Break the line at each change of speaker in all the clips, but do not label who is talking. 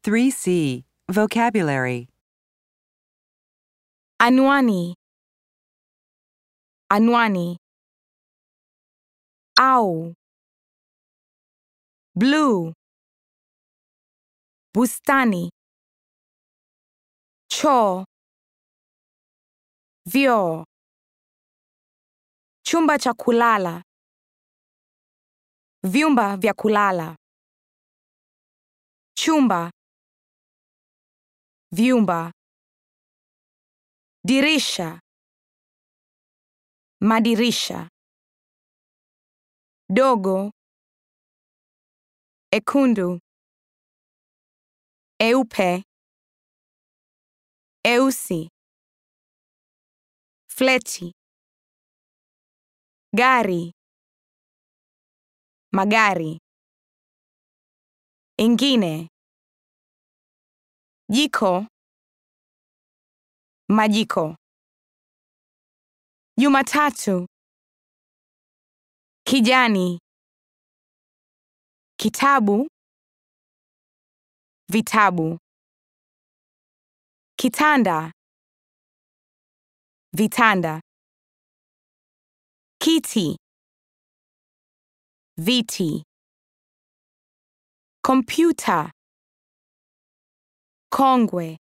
3C. Vocabulary.
Anwani. Anwani. Au. Blue. Bustani. Choo. Vyoo. Chumba cha kulala. Vyumba vya kulala. Chumba. Vyumba. Dirisha. Madirisha. Dogo. Ekundu. Eupe. Eusi. Fleti. Gari. Magari. Ingine. Jiko. Majiko. Jumatatu. Kijani. Kitabu. Vitabu. Kitanda. Vitanda. Kiti. Viti. Kompyuta. Kongwe.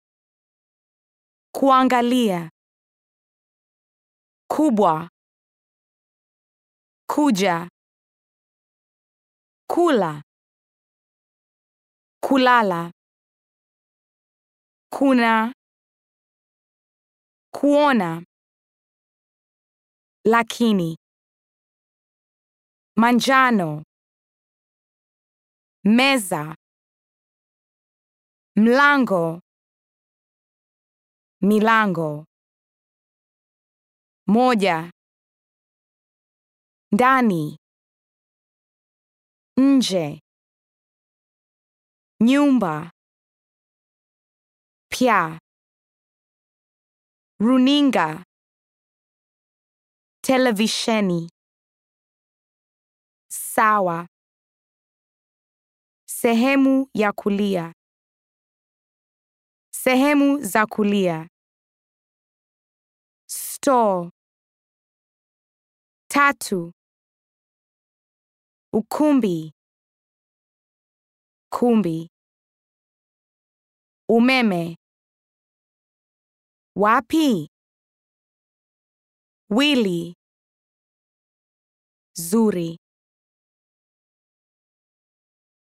Kuangalia. Kubwa. Kuja. Kula. Kulala. Kuna. Kuona. Lakini. Manjano. Meza. Mlango. Milango. Moja. Ndani. Nje. Nyumba. Pia. Runinga. Televisheni. Sawa. Sehemu ya kulia. Sehemu za kulia. Store. Tatu. Ukumbi. Kumbi. Umeme. Wapi? Wili. Zuri.